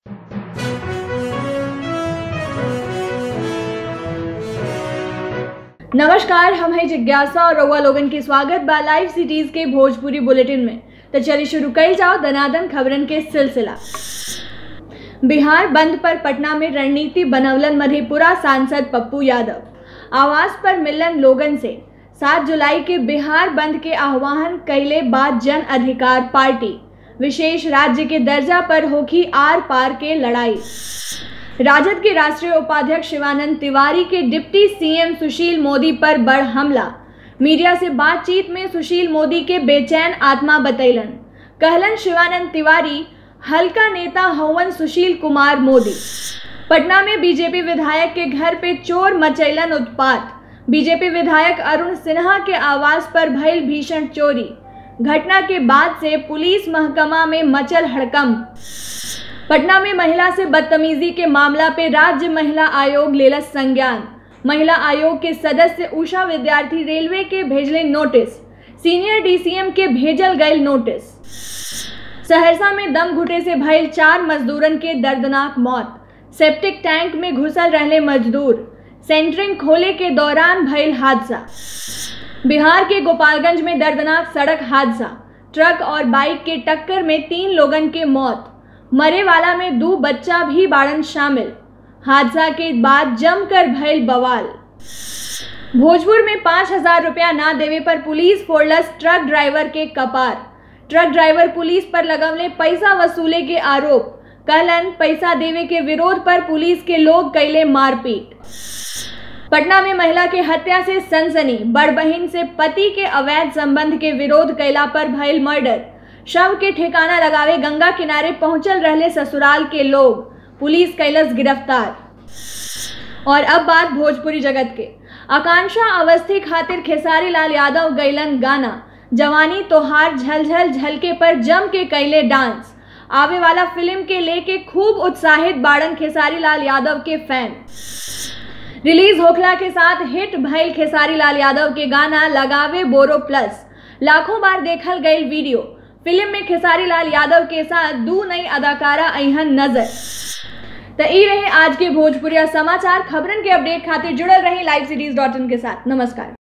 नमस्कार हम हैं जिज्ञासा और रउआ लोगन के स्वागत बा लाइव सिटीज के भोजपुरी बुलेटिन में तो चलिए शुरू कल जाओ दनादन खबरन के सिलसिला बिहार बंद पर पटना में रणनीति बनवलन मधेपुरा सांसद पप्पू यादव आवास पर मिलन लोगन से 7 जुलाई के बिहार बंद के आह्वान कैले बाद जन अधिकार पार्टी विशेष राज्य के दर्जा पर होगी आर पार के लड़ाई राजद के राष्ट्रीय उपाध्यक्ष शिवानंद तिवारी के डिप्टी सीएम सुशील मोदी पर बड़ हमला मीडिया से बातचीत में सुशील मोदी के बेचैन आत्मा बतैलन कहलन शिवानंद तिवारी हल्का नेता हवन सुशील कुमार मोदी पटना में बीजेपी विधायक के घर पे चोर मचैलन उत्पात बीजेपी विधायक अरुण सिन्हा के आवास पर भइल भीषण चोरी घटना के बाद से पुलिस महकमा में मचल हड़कंप पटना में महिला से बदतमीजी के मामला पे राज्य महिला आयोग लेलस संज्ञान महिला आयोग के सदस्य उषा विद्यार्थी रेलवे के भेजले नोटिस सीनियर डीसीएम के भेजल गए नोटिस सहरसा में दम घुटे से भयल चार मजदूरन के दर्दनाक मौत सेप्टिक टैंक में घुसल रहले मजदूर सेंटरिंग खोले के दौरान भयल हादसा बिहार के गोपालगंज में दर्दनाक सड़क हादसा ट्रक और बाइक के टक्कर में तीन लोगन के मौत मरे वाला में दो बच्चा भी बाड़न शामिल हादसा के बाद जमकर भयल बवाल भोजपुर में पाँच हजार रुपया ना देवे पर पुलिस फोड़लस ट्रक ड्राइवर के कपार ट्रक ड्राइवर पुलिस पर लगवले पैसा वसूले के आरोप कहलन पैसा देवे के विरोध पर पुलिस के लोग कैले मारपीट पटना में महिला के हत्या से सनसनी बड़ बहिन से पति के अवैध संबंध के विरोध कैला पर भयल मर्डर शव के ठिकाना लगावे गंगा किनारे पहुंचल रहले ससुराल के लोग पुलिस कैलस गिरफ्तार और अब बात भोजपुरी जगत के आकांक्षा अवस्थी खातिर खेसारी लाल यादव गैलन गाना जवानी तोहार झलझल झलके पर जम के कैले डांस आवे वाला फिल्म के लेके खूब उत्साहित बाड़न खेसारी लाल यादव के फैन रिलीज होखला के साथ हिट भइल खेसारी लाल यादव के गाना लगावे बोरो प्लस लाखों बार देखल गई वीडियो फिल्म में खेसारी लाल यादव के साथ दू नई अदाकारा अहन नजर तो ई रहे आज के भोजपुरिया समाचार खबरन के अपडेट खातिर जुड़ल रही लाइव सीरीज डॉट इन के साथ नमस्कार